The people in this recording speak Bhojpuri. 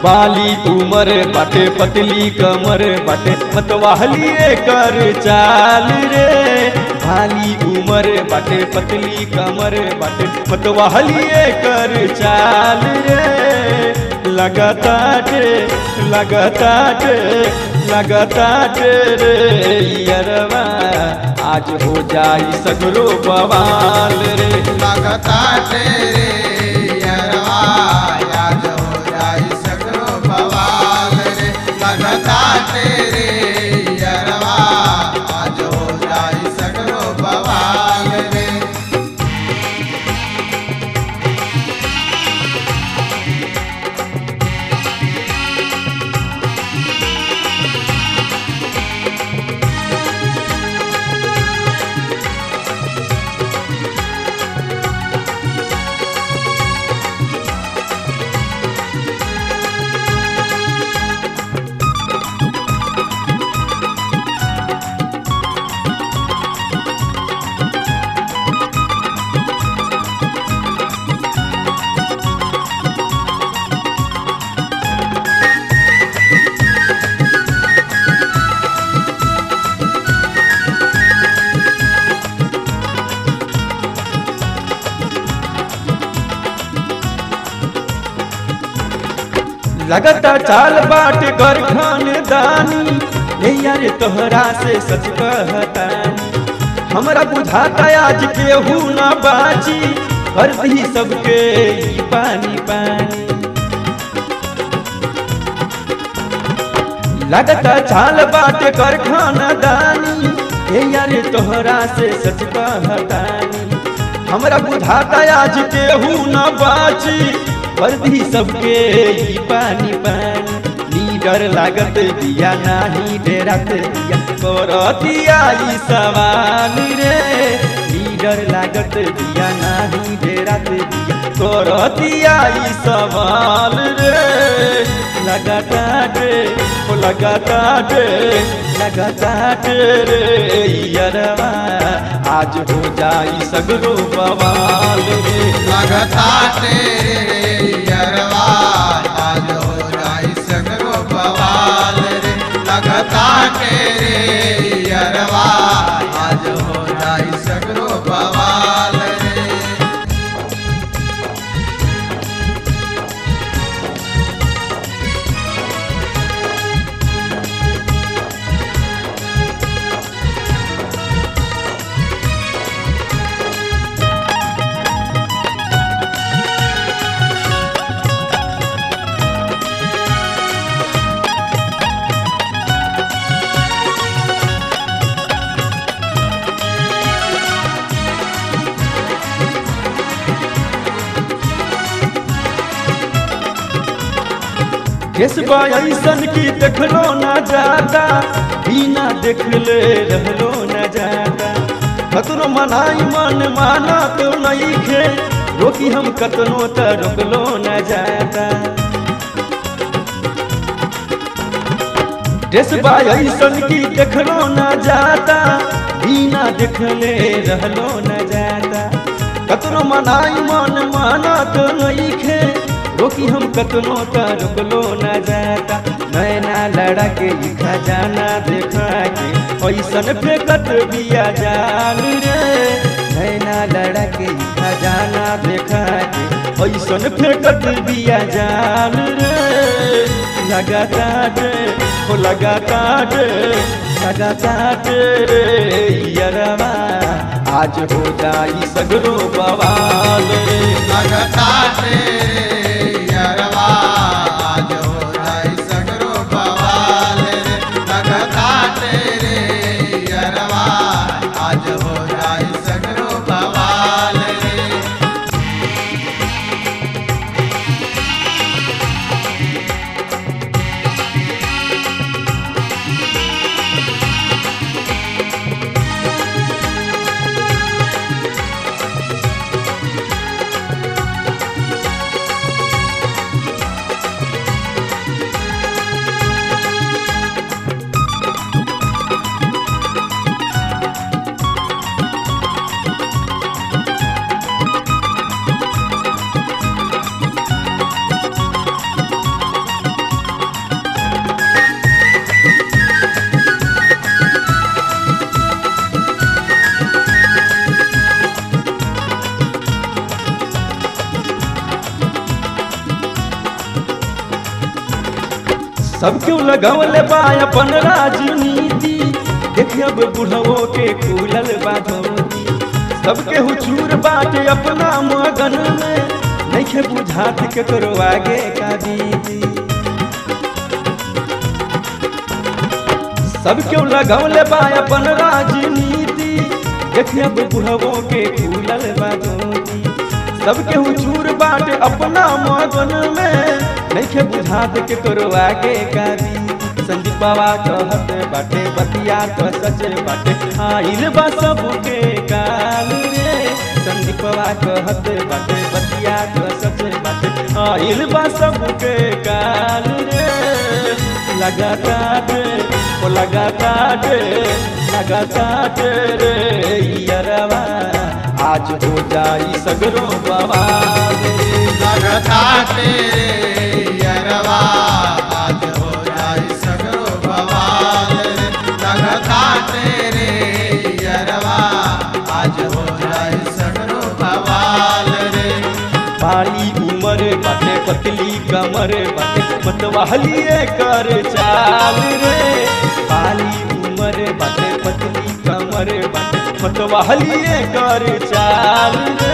बाली उमर बाटे पतली कमर बाटे मतवाहली कर चाल रे बाली उमर बाटे पतली कमर बाटे मतवाहली कर चाल रे लगातार लगातार लगातार रे यरवा आज हो जाई सगरो बवाल रे लगता तेरे यरवा याद हो जाई सगरो बवाल रे लगता तेरे यरवा आज हो जाई सगरो बवाल रे लगता चाल बाट कर खानदानी हे यार तोहरा से सच कहतानी हमरा बुझाता आज केहू ना बाची कर दी सबके ई पानी पानी लगता चाल बाट कर खानदानी हे यार तोहरा से सच कहतानी हमरा बुझाता आज केहू ना बाची वर्दी सबके ही पानी पानी लीडर लागत दिया नाही डेरात दिया करतिया ई सवाल रे लीडर लागत दिया नाही डेरात दिया करतिया ई सवाल रे लगातार ओ लगातार लगातार रे यरवा आज हो जाई सगरो बवाल रे लगता तेरे यरवा आज हो जाई सगरो बवाल रे लगता तेरे यरवा आज हो जाई सगरो बवाल रे केसबा ऐसन की देखलो न जाता बिना देखले रहलो न जाता कतनो मनाई मन माना तो नहीं खे रोकी हम कतनो त रोकलो न जाता केसबा ऐसन की देखलो न जाता बिना देखले रहलो न जाता कतनो मनाई मन माना तो नहीं खे रोकी हम कतनो त रुकलो न जाता नैना लड़ा के ई खजाना देखा के ऐसन फेंकत बिया जाल रे नैना लड़ा के ई खजाना देखा के ऐसन फेंकत बिया जाल रे लगातार हो लगातार लगातार रे यरवा आज हो जाई सगरो बवाल रे लगता तेरे यरवा आज हो जाई सगरो बवाल रे लगता तेरे यरवा आज हो जाई सगरो बवाल रे सब क्यों लगवले बा अपन राजनीति देखिए अब बुढ़वो के खुलल बा धोती सबके हुचूर बाटे अपना मगन में नइखे बुझात केकरो आगे का दीदी सब क्यों लगवले बा अपन राजनीति देखिए अब बुढ़वो के खुलल बा धोती सबके हुचूर बाटे अपना मगन में नइखे बुझात केकरो आगे का दीदी संदीप बाबा कहत बाटे बतिया तो सच बाटे आइल बा सबके काल रे संदीप बाबा कहत बाटे बतिया तो सच बाटे आइल बा सबके काल रे लगातार ओ लगातार लगातार रे यरवा आज हो जाई सगरो बवाल रे लगता तेरे यरवा आज हो जाई सगरो बवाल रे लगता तेरे यरवा आज हो जाई सगरो बवाल रे बाली उमर बाटे पतली कमर बाटे मतवालिए कर चाल रे बाली उमर बाटे पतली कमर बाटे मतवालिए कर चाल रे